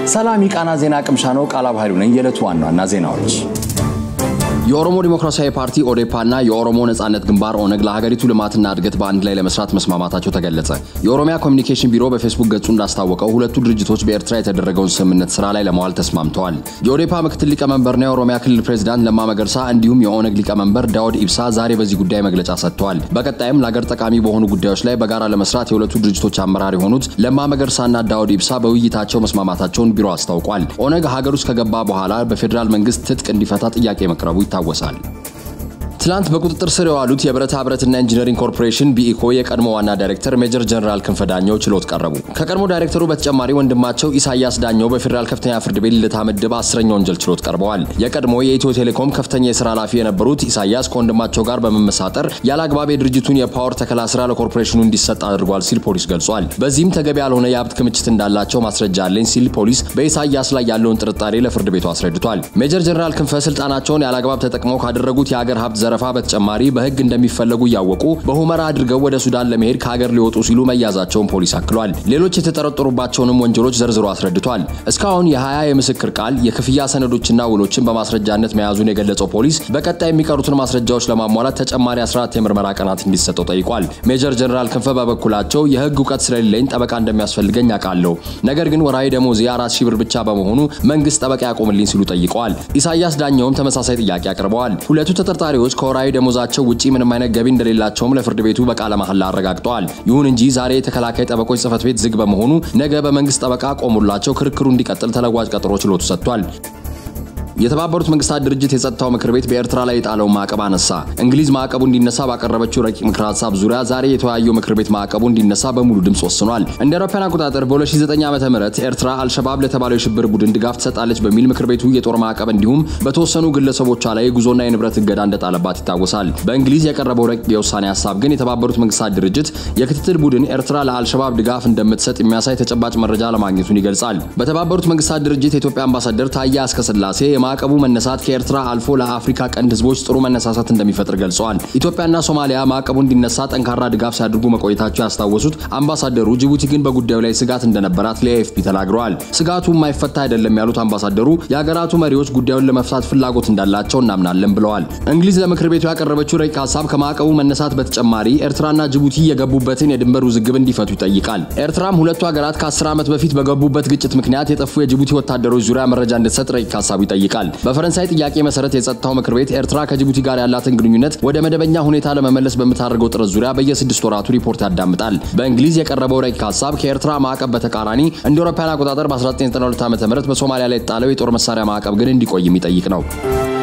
ሰላም የቃና ዜና ቅምሻ ነው። ቃላብ ኃይሉ ነኝ። የዕለቱ ዋና ዋና ዜናዎች የኦሮሞ ዲሞክራሲያዊ ፓርቲ ኦዴፓና የኦሮሞ ነጻነት ግንባር ኦነግ ለሀገሪቱ ልማትና እድገት በአንድ ላይ ለመስራት መስማማታቸው ተገለጸ። የኦሮሚያ ኮሚኒኬሽን ቢሮ በፌስቡክ ገጹ እንዳስታወቀው ሁለቱ ድርጅቶች በኤርትራ የተደረገውን ስምምነት ስራ ላይ ለማዋል ተስማምተዋል። የኦዴፓ ምክትል ሊቀመንበርና የኦሮሚያ ክልል ፕሬዚዳንት ለማ መገርሳ እንዲሁም የኦነግ ሊቀመንበር ዳውድ ኢብሳ ዛሬ በዚህ ጉዳይ መግለጫ ሰጥተዋል። በቀጣይም ለሀገር ጠቃሚ በሆኑ ጉዳዮች ላይ በጋራ ለመስራት የሁለቱ ድርጅቶች አመራር የሆኑት ለማ መገርሳና ዳውድ ኢብሳ በውይይታቸው መስማማታቸውን ቢሮ አስታውቋል። ኦነግ ሀገር ውስጥ ከገባ በኋላ በፌዴራል መንግስት ትጥቅ እንዲፈታ ጥያቄ መቅረቡ ይታወሳል። ትላንት በቁጥጥር ስር የዋሉት የብረታ ብረትና ኢንጂነሪንግ ኮርፖሬሽን ቢኢኮ የቀድሞ ዋና ዳይሬክተር ሜጀር ጀነራል ክንፈ ዳኘው ችሎት ቀረቡ። ከቀድሞ ዳይሬክተሩ በተጨማሪ ወንድማቸው ኢሳያስ ዳኘው በፌዴራል ከፍተኛ ፍርድ ቤት ልደታ ምድብ አስረኛ ወንጀል ችሎት ቀርበዋል። የቀድሞ የኢትዮ ቴሌኮም ከፍተኛ የስራ ኃላፊ የነበሩት ኢሳያስ ከወንድማቸው ጋር በመመሳጠር ያለ አግባብ የድርጅቱን የፓወር ተከላ ስራ ለኮርፖሬሽኑ እንዲሰጥ አድርጓል ሲል ፖሊስ ገልጿል። በዚህም ተገቢ ያልሆነ የሀብት ክምችት እንዳላቸው ማስረጃ አለኝ ሲል ፖሊስ በኢሳያስ ላይ ያለውን ጥርጣሬ ለፍርድ ቤቱ አስረድቷል። ሜጀር ጀነራል ክንፈ ስልጣናቸውን ያለ አግባብ ተጠቅመው ካደረጉት የሀገር ሀብት ዘረፋ በተጨማሪ በህግ እንደሚፈለጉ እያወቁ በሁመራ አድርገው ወደ ሱዳን ለመሄድ ከሀገር ሊወጡ ሲሉ መያዛቸውን ፖሊስ አክሏል። ሌሎች የተጠረጠሩባቸውንም ወንጀሎች ዘርዝሮ አስረድቷል። እስካሁን የ20 የምስክር ቃል የክፍያ ሰነዶችና ውሎችን በማስረጃነት መያዙን የገለጸው ፖሊስ በቀጣይ የሚቀሩትን ማስረጃዎች ለማሟላት ተጨማሪ 14 የምርመራ ቀናት እንዲሰጠው ጠይቋል። ሜጀር ጀነራል ክንፈ በበኩላቸው የህግ እውቀት ስለሌለኝ ጠበቃ እንደሚያስፈልገኝ አውቃለሁ፣ ነገር ግን ወርሃዊ ደሞዜ አራት ሺህ ብር ብቻ በመሆኑ መንግስት ጠበቃ ያቆምልኝ ሲሉ ጠይቀዋል። ኢሳያስ ዳኘውም ተመሳሳይ ጥያቄ አቅርበዋል። ሁለቱ ተጠርጣሪዎች ከወርሃዊ ደሞዛቸው ውጪ ምንም አይነት ገቢ እንደሌላቸውም ለፍርድ ቤቱ በቃለ መሐላ አረጋግጠዋል። ይሁን እንጂ ዛሬ የተከላካይ ጠበቆች ጽህፈት ቤት ዝግ በመሆኑ ነገ በመንግስት ጠበቃ ቆሙላቸው ክርክሩ እንዲቀጥል ተለዋጭ ቀጠሮ ችሎቱ ሰጥቷል። የተባበሩት መንግስታት ድርጅት የጸጥታው ምክር ቤት በኤርትራ ላይ የጣለውን ማዕቀብ አነሳ። እንግሊዝ ማዕቀቡ እንዲነሳ ባቀረበችው ረቂቅ ምክር ሀሳብ ዙሪያ ዛሬ የተወያየው ምክር ቤት ማዕቀቡ እንዲነሳ በሙሉ ድምፅ ወስኗል። እንደ አውሮፓውያን አቆጣጠር በ2009 ዓ ም ኤርትራ አልሸባብ ለተባለው የሽብር ቡድን ድጋፍ ትሰጣለች በሚል ምክር ቤቱ የጦር ማዕቀብ እንዲሁም በተወሰኑ ግለሰቦቿ ላይ የጉዞና የንብረት እገዳ እንደጣለባት ይታወሳል። በእንግሊዝ የቀረበው ረቂቅ የውሳኔ ሀሳብ ግን የተባበሩት መንግስታት ድርጅት የክትትል ቡድን ኤርትራ ለአልሸባብ ድጋፍ እንደምትሰጥ የሚያሳይ ተጨባጭ መረጃ ለማግኘቱን ይገልጻል። በተባበሩት መንግስታት ድርጅት የኢትዮጵያ አምባሳደር ታዬ አስቀስላሴ የማዕቀቡ መነሳት ከኤርትራ አልፎ ለአፍሪካ ቀንድ ህዝቦች ጥሩ መነሳሳት እንደሚፈጥር ገልጸዋል። ኢትዮጵያና ሶማሊያ ማዕቀቡ እንዲነሳ ጠንካራ ድጋፍ ሲያደርጉ መቆየታቸው ያስታወሱት አምባሳደሩ ጅቡቲ ግን በጉዳዩ ላይ ስጋት እንደነበራት ለኤኤፍፒ ተናግረዋል። ስጋቱ የማይፈታ አይደለም ያሉት አምባሳደሩ የሀገራቱ መሪዎች ጉዳዩን ለመፍታት ፍላጎት እንዳላቸው እናምናለን ብለዋል። እንግሊዝ ለምክር ቤቱ ያቀረበችው ረቂቅ ሀሳብ ከማዕቀቡ መነሳት በተጨማሪ ኤርትራና ጅቡቲ የገቡበትን የድንበር ውዝግብ እንዲፈቱ ይጠይቃል። ኤርትራም ሁለቱ ሀገራት ከ10 ዓመት በፊት በገቡበት ግጭት ምክንያት የጠፉ የጅቡቲ ወታደሮች ዙሪያ መረጃ እንድትሰጥ ረቂቅ ሀሳቡ ይጠይቃል። በፈረንሳይ ጥያቄ መሰረት የጸጥታው ምክር ቤት ኤርትራ ከጅቡቲ ጋር ያላትን ግንኙነት ወደ መደበኛ ሁኔታ ለመመለስ በምታደርገው ጥረት ዙሪያ በየስድስት ወራቱ ሪፖርት ያዳምጣል። በእንግሊዝ የቀረበው ረቂቅ ሀሳብ ከኤርትራ ማዕቀብ በተቃራኒ እንደ አውሮፓውያን አቆጣጠር በ1992 ዓ ም በሶማሊያ ላይ የተጣለው የጦር መሳሪያ ማዕቀብ ግን እንዲቆይ የሚጠይቅ ነው።